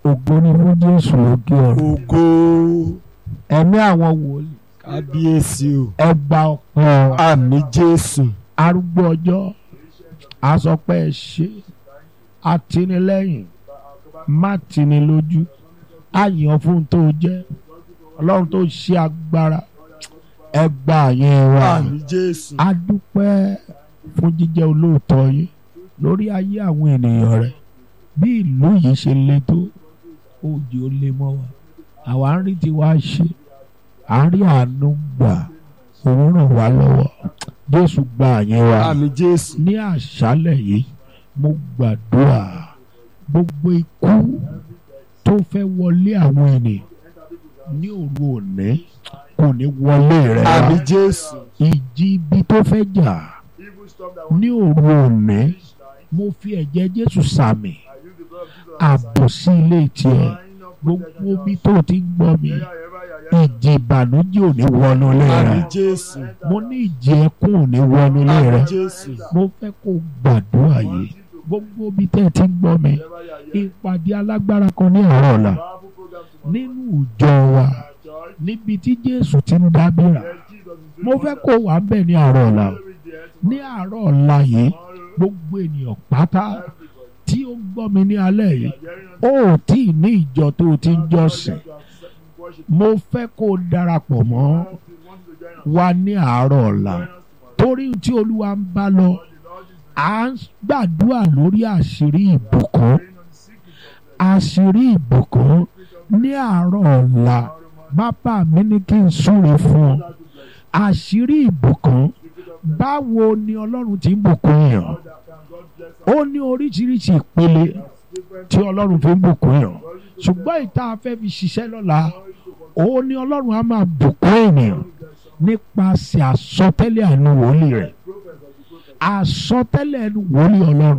ògo ni fún jésù lókè ọ̀run ògo ẹ̀mí àwọn wòlíì kábíyèsí o ẹ gba ọpẹ́ àmì jésù arúgbó ọjọ́ asọpẹ́ ẹ ṣe atinilẹ́yìn má tini lójú àyàn fún tó jẹ́ ọlọ́run tó ṣe agbára ẹ gba àyàn wa àmì jésù adúpẹ́ fún jíjẹ́ olóòótọ́ yín lórí ayé àwọn ènìyàn rẹ̀ bí ìlú yìí ṣe le tó òjò lè mọ́ wa àwa ń rí tiwa ṣe à ń rí àánú gbà òun ràn wá lọ́wọ́ jésù gba àyè wa àmì jésù ní àṣálẹ̀ yìí mo gbàdúrà gbogbo ikú tó fẹ́ wọlé àwọn ènìyàn ní òru òní kò ní wọlé rẹ̀ wá àmì jésù ìjì ibi tó fẹ́ jà ní òru òní mo fi ẹ̀jẹ̀ jésù sàmì ààbò sí ilé tiẹ̀ gbogbo ibi tó ti ń gbọ́ mi ìjì ìbànújẹ́ ò ní wọnú ilé àmì rẹ̀ jésù mo ní ìjì ẹkún ò ní wọnú ilé àmì rẹ̀ jésù mo fẹ́ kó gbàdúrà yìí gbogbo ibi tẹ́ ẹ ti ń gbọ́ mi ìpàdé alágbára kan ní àárọ̀ ọ̀la nínú ìjọ wa níbi tí jésù ti ń dábìrà mo fẹ́ kó wà ń bẹ̀ ní àárọ̀ ọ̀la ní àárọ̀ ọ̀la yìí gbogbo ènìyàn pátá tí ó ń gbọ́ mi ní alẹ́ yìí ó ò tí ì ní ìjọ tó o ti ń jọ́sìn mo fẹ́ kó o darapọ̀ mọ́ wa ní àárọ̀ ọ̀la torí tí olúwa ń bá lọ à ń gbàdúrà lórí àṣírí ìbùkún àṣírí ìbùkún ní àárọ̀ ọ̀la bàbá mi ní kí n súre fún ọ àṣírí ìbùkún báwo ni ọlọ́run ti ń bùkún yàn ó ní oríṣiríṣi ìpele tí ọlọ́run fi ń bùkún yàn ṣùgbọ́n ìta afẹ́ fi ṣiṣẹ́ lọ́la ó ní ọlọ́run á máa bùkún ènìyàn nípasẹ̀ àsọtẹ́lẹ̀ àánú wòlíì rẹ̀ àsọtẹ́lẹ̀ ẹnu wòlíì ọlọ́run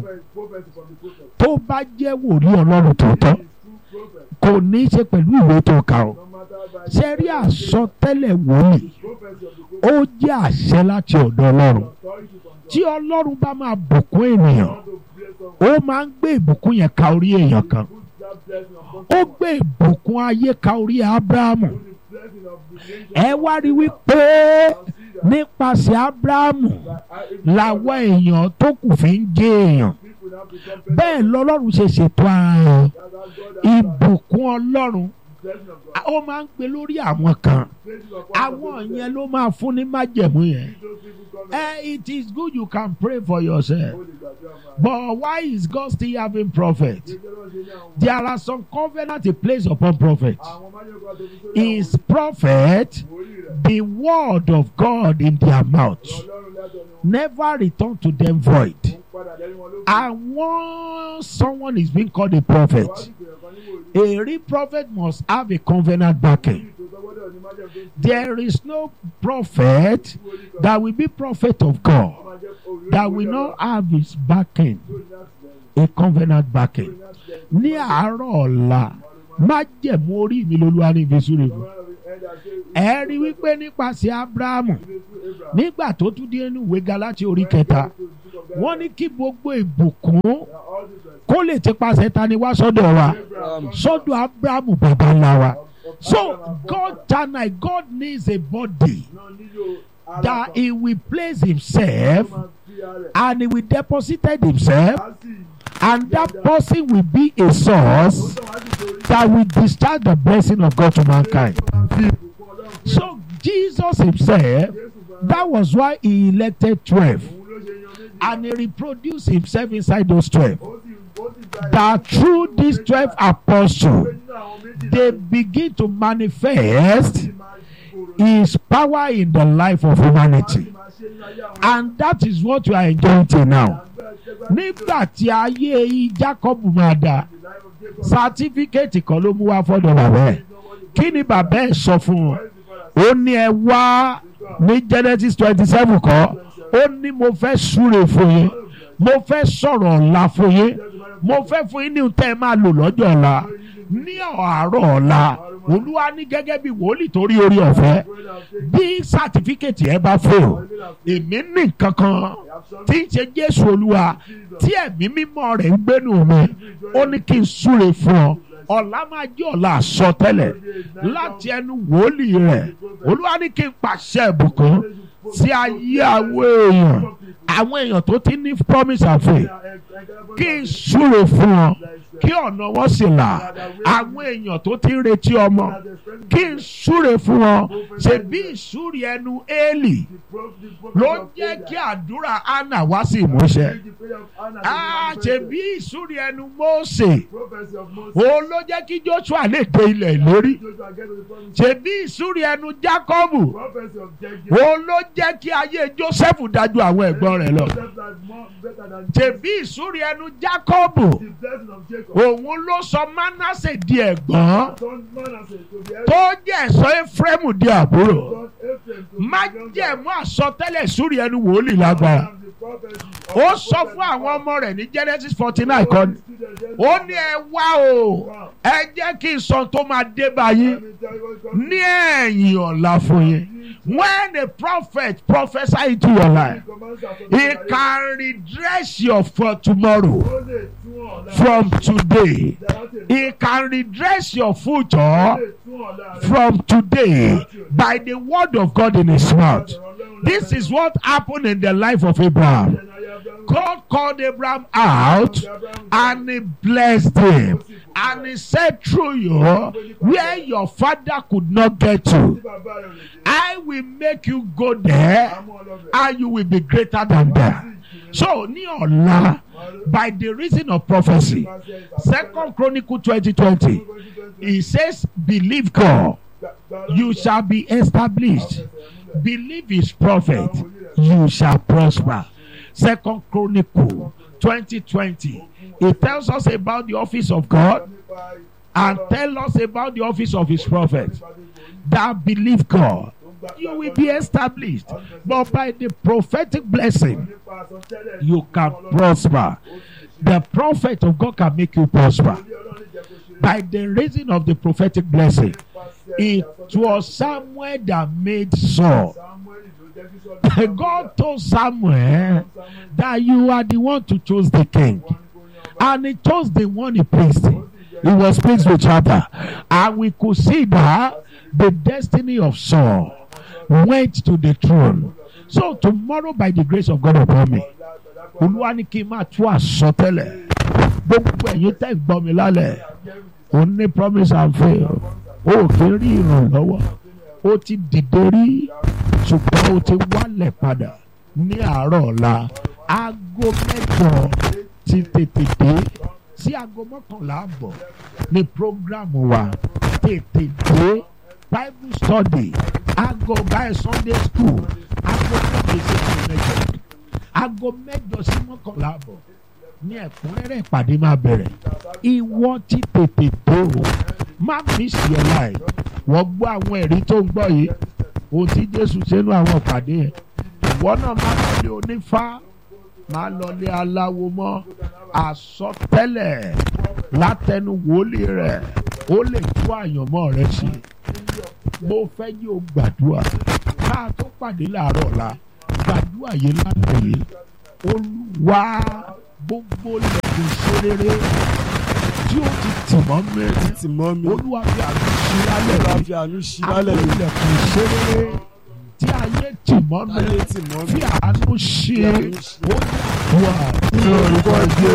tó bá jẹ́ wòlíì ọlọ́run tòótọ́ kò ní í ṣe pẹ̀lú ìwé tó kà ó ṣe rí àsọtẹ́lẹ̀ wòlíì ó jẹ́ àṣẹ láti ọ̀dọ̀ ọlọ́run tí ọlọ́run bá máa bùkún ènìyàn ó máa ń gbé ìbùkún yẹn ka orí èèyàn kan ó gbé ìbùkún ayé ka orí abrahamu ẹ wá rí wípé nípasẹ̀ abrahamu làwọn èèyàn tó kù fi ń jẹ́ èèyàn bẹ́ẹ̀ lọ́lọ́run ṣe ṣètò ara rẹ̀ ìbùkún ọlọ́run ó máa ń gbé lórí àwọn kan àwọn yẹn ló máa fún ní májẹ̀mú yẹn Eh, it is good you can pray for yourself. But why is God still having prophet? There are some covenant he placed upon prophet. Is prophet the word of God in their mouth never return to them void. And once someone is being called a prophet, a real prophet must have a covenant backing. There is no prophet that will be prophet of God that will not have his backing, a covenant backing. Ní àárọ̀ ọ̀la, májẹ̀mú orí mi lolúwa ní ìfisúre fún. Ẹ rí wípé nípasẹ̀ Ábúráhámù nígbà tó tún dé inú ìwé Gálátíì orí kẹta, wọ́n ní kí gbogbo ìbùkún kó lè ti pasẹ̀ ta ni wá sọ́dọ̀ wa sọ́dọ̀ Ábúráhámù bàbá ńlá wa. So God tonight, God needs a body that he will place himself and he will deposit himself and that person will be a source that will discharge the blessing of God to mankind. So Jesus himself, that was why he elected 12 and he reproduced himself inside those 12. That through these 12 apostles, they begin to manifest his power in the life of humanity. And that is what we are enjoying till now. Nígbà tí ayé Jacob máa dà, sátífíkẹ́ẹ̀tì kan ló mú wá fọ́dọ̀ bàbá ẹ̀. Kí ni bàbá ẹ̀ sọ fún wọn? Ó ní ẹ wá ní Genesis twenty seven kọ́. Ó ní mo fẹ́ súre fún yín. Mo fẹ́ sọ̀rọ̀ ọ̀la fún yín. Mo fẹ́ fún yín ní ohun tẹ́ ẹ máa lò lọ́jọ́ ọ̀la. Ní àárọ̀ ọ̀la, Olúwa ní gẹ́gẹ́ bí wòlíì tó rí orí ọ̀fẹ́. Bí sátífíkẹ́ẹ̀tì ẹ bá fail, èmi ní nǹkan kan tí ń ṣe Jésù Olúwa tí ẹ̀mí mímọ́ rẹ̀ ń gbénu mi. Ó ní kí n súre fún ọ ọ̀la máa jẹ́ ọ̀la àsọtẹ́lẹ̀ láti ẹnu wòlíì rẹ̀ olúwa ní kí n pàṣẹ ìbùkún sí ayé àwọn èèyàn àwọn èèyàn tó ti ní promise and faith kí n súre fún wọn kí ọ̀nà wọn sì là àwọn èèyàn tó ti ń retí ọmọ kí n súre fún wọn ṣe bí ìsúre ẹnu éèlì ló jẹ́ kí àdúrà anna wá sí ìmúṣẹ á ṣe bí ìsúre ẹnu mósè òun ló jẹ́ kí joshua lè dé ilẹ̀ ìlérí ṣe bí ìsúre ẹnu jákọ́bù òun ló jẹ́ kí ayé joseph dájú àwọn ẹ̀gbọ́n rẹ̀ lọ ṣe bí ìsúre ẹnu jákọ́bù òun ló sọ manasse di ẹ̀gbọ́n tó jẹ́ ẹ̀sọ́ efraimu di àbúrò má jẹ̀mú àsọtẹ́lẹ̀ súre ẹnu wòlíì lágbára ó sọ fún àwọn ọmọ rẹ̀ ní genesis forty nine kan ó ní ẹ wá o ẹ jẹ́ kí n sọ tó máa dé báyìí ní ẹ̀yìn ọ̀la fún yín when a prophet prophesy into your life he can redress your for tomorrow from today he can redress your future from today by the word of God in his mouth this is what happened in the life of Abraham God called Abraham out and he blessed him and he said through you where your father could not get to I will make you go there and you will be greater than that so ní ọ̀la by the reason of prophecy second chronicle twenty twenty he says believe God you shall be established believe his prophet you shall prosper second chronicle twenty twenty it tells us about the office of God and tell us about the office of his prophet that believe God you will be established but by the prophetic blessing you can prosper the prophet of God can make you prosper by the reason of the prophetic blessing it was Samuel that made Saul God told Samuel that you are the one to choose the king and he chose the one he pleased he was pleased with other and we could see that the destiny of Saul went to the throne so tomorrow by the grace of God upon me olúwa ní kí n máa tú àsọtẹ́lẹ̀ gbogbo ẹ̀yin tẹ́ ń gbọ́ mi lálẹ́ o ní promise and fail o kì í rí ìrànlọ́wọ́ o ti dìde rí ṣùgbọ́n o ti wálẹ̀ padà ní àárọ̀ ọ̀la aago mẹ́jọ ti tètè dé sí aago mọ́kànlá àbọ̀ ní programu wa tètè dé bible study aago báyìí sunday school aago méje sí mẹ́jọ aago mẹ́jọ sí mọ́kànlá àbọ̀ ní ẹ̀kúnrẹ́rẹ́ ìpàdé máa bẹ̀rẹ̀ ìwọ ti tètè dé o má miss your life wọ́n gbọ́ àwọn ẹ̀rí tó ń gbọ́ yìí ohun tí jésù ṣe nú àwọn ìpàdé yẹn ìwọ náà má lọlé onífá má lọlé aláwo mọ́ àsọtẹ́lẹ̀ látẹnu wòlíì rẹ̀ ó lè tú àyànmọ́ rẹ̀ sí mo fẹ́ yí o gbàdúrà ká tó pàdé láàárọ̀ ọ̀la gbàdúrà yìí lálẹ́ yìí olúwa gbogbo lẹ́kùn ìṣerere tí ó ti tì mọ́ mi títí mọ́ mi olúwa fi àánú sí lálẹ́ bá yìí fi àánú sí àwọn lálẹ́ mi ilẹ̀kùn ìṣerere tí ayé tì mọ́ mi ayé tì mọ́ mi fi àánú ṣe ó wà ní orúkọ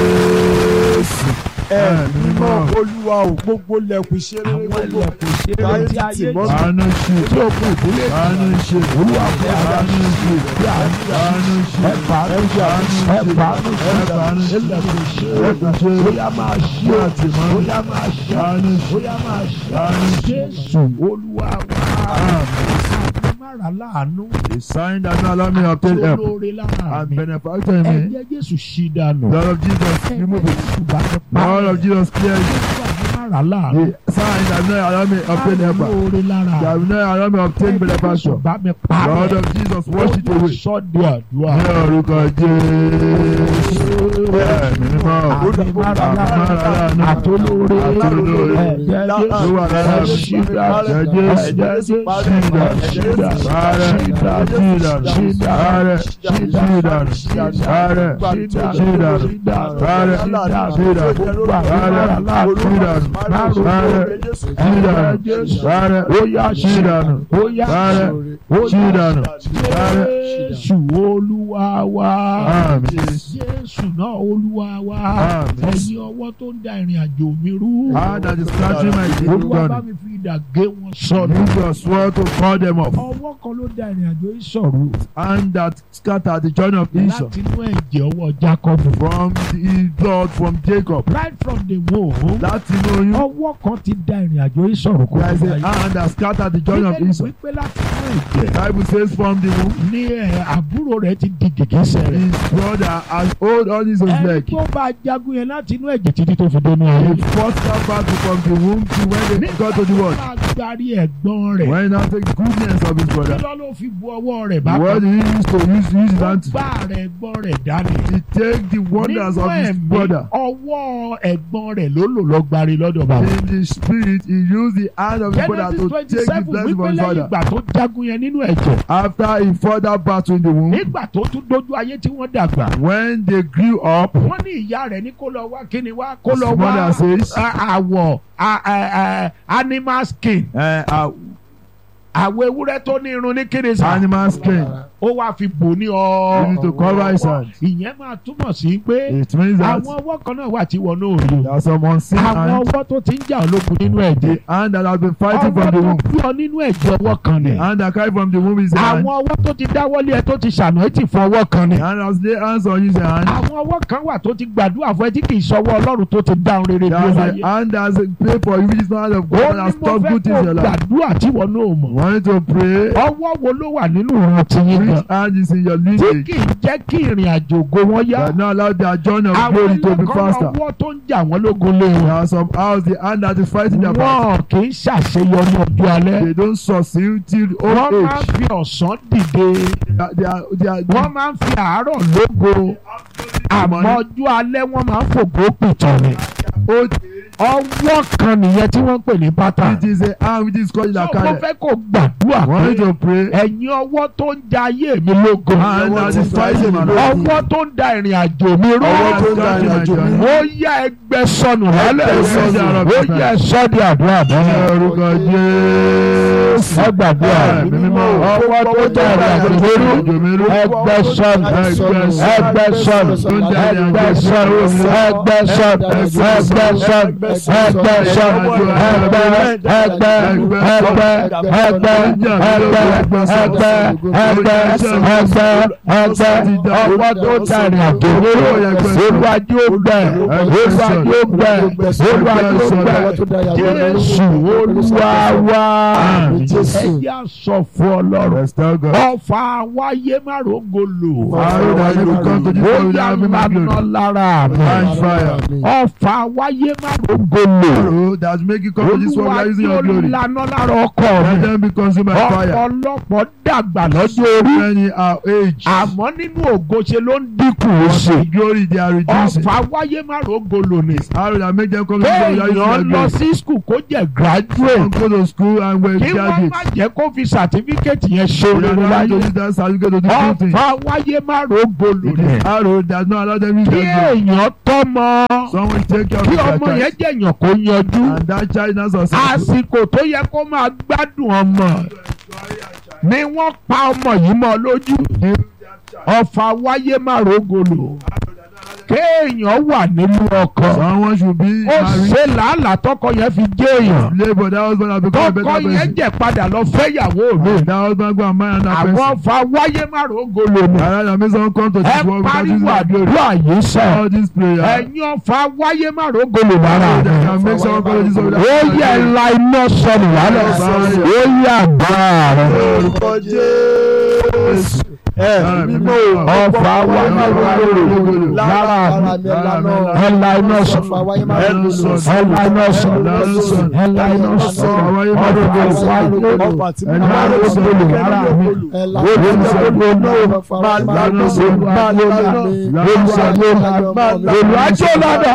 Jésù ẹ̀mí mímọ́ olúwa ò gbogbo lẹ̀kùn ìṣeré àwọn gbogbo ilẹ̀kùn ìṣerere tí ayé tì mọ́ mi àánú ṣe tí ó kù ìdílé àánú ṣe olúwa fi àánú ṣe fi àánú àánú ṣe ẹ̀fà àánú ṣe ẹ̀fà àánú ṣe ẹ̀fà àánú ṣe ilẹ̀kùn ẹ̀kùn ìṣerere ṣe bóyá máa ṣe láti mọ́ bóyá máa ṣe àánú ṣe bóyá máa ṣe àánú ṣe jésù olúwa wa àmàrà láàánú The sign that not allow me to obtain help olóore lára and mi benefactor in me. ẹ̀jẹ̀ jésù ṣí dànù Blood of Jesus, remove it. jésù bá mi pa Blood of Jesus, clear it. jésù àmàrà láàánú The sign that not allow me to obtain help. olóore lára That will not allow me to obtain jésù benefactor. bá mi pa Blood of Jesus, wash it away. sọ́ọ̀dì àdúrà Ní orúkọ Jésù. Ẹ̀mí mímọ́. àmàrà láàánú àtolóore Àtolóore. ẹ̀jẹ̀ Ló jésù wà lára mi. ṣídà Ẹ̀jẹ̀ Jésù. ẹ̀jẹ̀ jésù Ṣídà. ṣídà Ààrẹ. ṣídà Ṣídà. ṣídà Ààrẹ. ṣídà Ṣídà. Ààrẹ. ṣídà Ṣídà. ṣídà Ààrẹ. ṣídà Ṣídà. gbogbo Ààrẹ. àmàrà láàánú Ṣídà. Parẹ́. Ṣídànù. Parẹ́. ó yá Ṣídànù. ó yá Parẹ́. ó yá Ṣídànù. Parẹ́. Jésù olúwa wa Àmín. Jésù náà olúwa wa Àmín. ẹ̀yin ọwọ́ tó ń da ìrìn àjò mi rú Ah, that is scattering my olúwa bá children. mi fi idà gé wọn sọnù Use your sword to cut them off. ọwọ́ kan ló da ìrìn àjò yìí sọ̀rọ̀ And that scattered the journey of Esau. láti inú ẹ̀jẹ̀ ọwọ́ Jacob From the blood from Jacob. right from the womb Láti inú oyún. ọwọ́ kan ti da ìrìn àjò yìí sọ̀rọ̀ kó There is tó a báyìí. hand that scattered the journey of Bíbélì Esau. wípé láti inú ẹ̀jẹ̀ Bible says from the womb. ní ẹ̀ àbúrò rẹ̀ ti di gègésẹ̀ rẹ̀. His brother has hold on his own ẹni leg. tó bá jagun yẹn láti inú ẹ̀jẹ̀ títí tó fi dénú ayé. He fought that battle from the womb to when they got to the world. máa gbárí ẹ̀gbọ́n rẹ̀. When he now take the goodness of his kí brother. ló ló fi bu ọwọ́ rẹ̀ bá What kan. he used to use, use his ó hand to. gbá rẹ̀ ẹ̀gbọ́n rẹ̀ dání. He take the wonders nínú of his ẹ̀mí brother. ọwọ́ ẹ̀gbọ́n rẹ̀ ló lò lọ gbárí lọ́dọ̀ bàbá. In the spirit, he used the hand of his brother Genesis to twenty take the seven blessing wípé from his lẹ́yìn father. ìgbà tó jagun yẹn nínú ẹ̀jẹ̀. After he fought that battle in the womb, nígbà tó tún dójú ayé tí wọ́n dàgbà. when they grew up, wọ́n ní ìyá rẹ̀ ní kó lọ wá kíni wá kó lọ his wá mother says, a- àwọ̀ a- a- a- animal skin uh, uh, àwọ̀ ewúrẹ́ tó ní irun ní kíni sá animal skin. ó wá fi bò ní You ọ. need to cover his hand. ìyẹn máa túmọ̀ sí pé It means that àwọn ọwọ́ kan náà wà tí wọn náà rí o. there are some unseen àwọn hands. ọwọ́ tó ti ń jà ológun nínú ẹ̀jẹ̀. The hand that has been fighting ọwọ́ from the tó womb. bí ọ nínú ẹ̀jẹ̀ ọwọ́ kan ni. The hand that carried from the womb is the hand. àwọn ọwọ́ tó ti dáwọ́lé ẹ tó ti ṣàná ẹ ti fọ ọwọ́ kan ni. The hand has laid hands on you is the hand. àwọn ọwọ́ kan wà tó ti gbàdúrà fún ẹ tí kì í sọwọ́ ọlọ́run tó ti dáhùn rere bí ó There's láyé. a hand that has prayed for you which is not hand of ó God that ní has mo stopped fẹ́ good things in kó your life. gbàdúrà tí wọn náà mọ̀. Want you to pray. ọwọ́ wo ló wà nínú ìran tiyín gan. Which hand is in your tí lineage kì í jẹ́ kí ìrìn àjò ògo wọn yá. that not allow their journey of àwọn glory to be ẹlẹ́kọ̀ọ́ faster? ọwọ́ tó ń jà wọ́n lógun lé There wọn. are some house the hand that is fighting their battle. wọn kì í ṣàṣeyọrí ọjọ́ alẹ́. They don't succeed till wọ́n old máa ń age. fi ọ̀sán dìde. They are, they are, they are, wọ́n máa ń fi àárọ̀ lógo. àmọ́ ọjọ́ alẹ́ wọ́n máa ń fògbó pìtàn ni. old ọwọ́ kan nìyẹn tí wọ́n ń pè ní bátà. It is a hand which is called sọ the mo carry. fẹ́ kó gbàdúrà Want you pé to pray. ẹ̀yin ọwọ́ tó ń ja ayé mi lógo. Hand that is fighting my life. ọwọ́ tó ń da ìrìn àjò mi rú. Ọwọ́ tó ń da ìrìn àjò mi rú. ó yá ẹgbẹ́ sọnù lálẹ́ Ẹgbẹ́ sọnù. ó yá sọ́ọ̀dì àdúrà Ní bẹ́ẹ̀. orúkọ Jésù. ẹ gbàdúrà Ẹ̀mí mímọ́. ọwọ́ tó ń da ìrìn àjò mi rú. ẹgbẹ́ sọnù ẹgbẹ́ sọnù ẹgbẹ́ sọnù ẹgbẹ́ sọnù ẹgbẹ́ sọnù ẹgbẹ́ sọnù ẹgbẹ́ sọnù ẹgbẹ́ ẹgbẹ́ ẹgbẹ́ ẹgbẹ́ ẹgbẹ́ ẹgbẹ́ ẹgbẹ́ ẹgbẹ́ ẹgbẹ́ ọwọ́ tó ń da ìrìn àjò mi rú. olùwàjú ó gbẹ olùwàjú ó gbẹ olùwàjú ó gbẹ jésù olúwa wá Àmín. ẹ jẹ́ àsọ fún ọlọ́run Restore God. ọfà wáyé má rògo lò Arrow that you will come to this ó world yà without me, my lánà glory. lára mi Catch fire. ọfà wáyé má rògo lò Arrow that make you come to this world olúwa without using tí ó your glory. lànà lára ọkọ Let mi them be consumed by fire. ọ̀pọ̀lọpọ̀ dàgbà lọ́jọ́ orí Many are age. àmọ́ nínú ògo ṣe ló ń dínkù ó ṣe But glory they are reducing. ọfà wáyé má rògo lò ní Arrow that make them come to this world without using kéèyàn their lọ glory. sí skul kó jẹ́ graduate Some go to school and were kí wọ́n má graduates. jẹ́ kó fi certificate yẹn ṣe They are olórí not to láyé use that certificate to do good things. ọfà wáyé má rògo lò It ní is arrow that not allow them use kí their glory. èèyàn tọ́mọ Someone take care of kí their ọmọ yẹn child. jẹ̀yàn kó yanjú And that child now successful. àsìkò tó yẹ kó máa gbádùn ọmọ ni wọ́n pa ọmọ yìí mọ́ lójú ọfà wáyé má rògolo kéèyàn wà nínú ọkọ Someone should be ó married. ṣe làálàá tọkọ yẹn fi jẹ́ èèyàn Labour that husband has become a tọkọ better yẹn person. jẹ́ padà lọ fẹ́yàwó mi That husband go and marry another àwọn person. ọfà wáyé má rògolo ni I rather make someone come to ẹ this world without using pariwo their glory. àdúrà yìí sẹ All this prayer. ẹ̀yin ọfà wáyé má rògolo lára That mi. can make someone come to this world ó without yẹ using ńlá iná sọnù lálẹ́ ó yẹ àgbà rẹ. orúkọ jésù ẹ mímọ́ ọfà wáyé má rògolo lára mi. ẹ̀la iná sọnù ẹ̀la iná sọnù ẹ̀la iná sọnù ọ̀rọ̀ ọfà wáyé má rògolo lára mi. olùwàjò ládà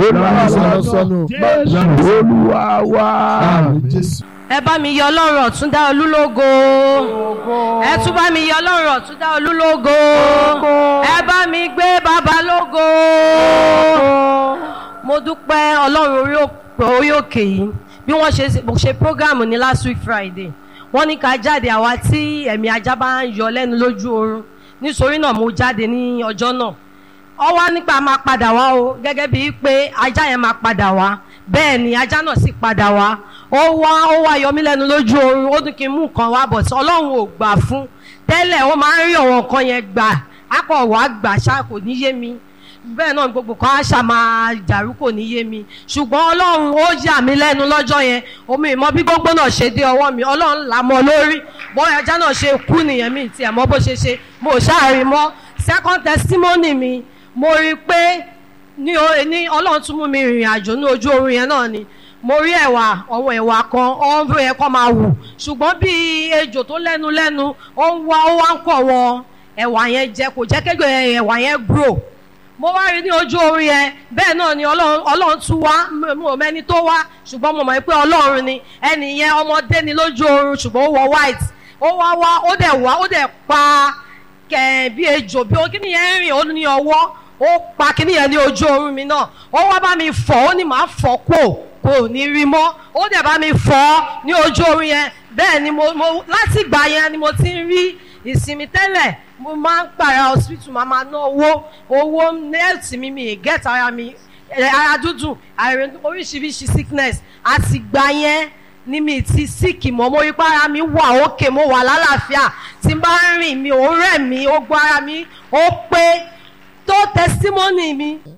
jésù olúwa wá. ẹ bá mi yọ ọlọ́run ọ̀tún dá olúlógo ẹ tún bá mi yọ ọlọ́run ọ̀tún dá olúlógo ẹ bá mi gbé bàbá lógo mo dúpẹ́ ọlọ́run orí pé orí òkè yìí bí wọ́n ṣe mo ṣe program ní last week friday wọ́n ní ká jáde àwa tí ẹ̀mí ajá bá ń yọ lẹ́nu lójú oorun nítorí náà mo jáde ní ọjọ́ náà ọ wá nípa máa padà wá o gẹ́gẹ́ bíi pé ajá yẹn máa padà wá bẹ́ẹ̀ ni ajá náà sì padà wá ó wá ó wá yọ mí lẹ́nu lójú oorun ó ní kí n mú nǹkan wá bọ̀ tí ọlọ́run ò gbà fún tẹ́lẹ̀ ó máa ń rí àwọn nǹkan yẹn gbà ápọ̀ wá gbà ṣá kò ní yé mi bẹ́ẹ̀ náà gbogbo kan á ṣà máa dàrú kò ní yé mi ṣùgbọ́n ọlọ́run ó yà mí lẹ́nu lọ́jọ́ yẹn omi ìmọ̀ bí gbogbo náà ṣe dé ọwọ́ mi ọlọ́run là mọ́ lórí bóyá ajá náà ṣe kú nìyẹn mi tiẹ̀ mọ́ bó ṣe ṣe mo ṣáàrin mọ́ second testimony mi mo rí i pé ní o- ní ọlọ́run tún mú mi rìnrìn àjò ní ojú oorun yẹn náà ni mo rí ẹ̀wà ọ̀wọ̀n ẹ̀wà kan ọ̀hún bí yẹn kọ́ máa wù ṣùgbọ́n bí ejò tó lẹ́nu lẹ́nu ó ń wá ó wá ń kọ̀ wọn ẹ̀wà yẹn jẹ kò jẹ́ kégbè ẹ̀wà yẹn grow mo wá rí ní ojú oorun yẹn bẹ́ẹ̀ náà ni ọlọ́run ọlọ́run tún wá mo- mo ò mẹ́ni tó wá ṣùgbọ́n mo mọ̀ pé ọlọ́run ni ẹnì yẹn ọmọdé ni lójú oorun ṣùgbọ́n ó wọ white ó wá wá ó dẹ̀ wá ó dẹ̀ pa kẹ̀ bí ejò bí kíní yẹn rìn ó ní ọwọ́ ó pa kíní yẹn ní ojú oorun mi náà ó wá bá mi fọ̀ ó ní màá fọ̀ kó kò ní rí mọ́ ó dẹ̀ bá mi fọ̀ ní ojú oorun yẹn bẹ́ẹ̀ ni mo mo láti ìgbà yẹn ni mo ti ń rí ìsinmi tẹ́lẹ̀ mo máa ń pààrà hospital máa máa ná owó owó nẹ́ẹ̀tì mi mi get ara mi ẹ, ara dúdú àìrè oríṣiríṣi sickness àti gbà yẹn ní mi ti síkì mọ́ mo rí pé ara mi wà òkè mo wà lálàáfíà tí n bá ń rìn mi ò rẹ̀ mí ó gbọ́ ara mi ó pé tó testimony mi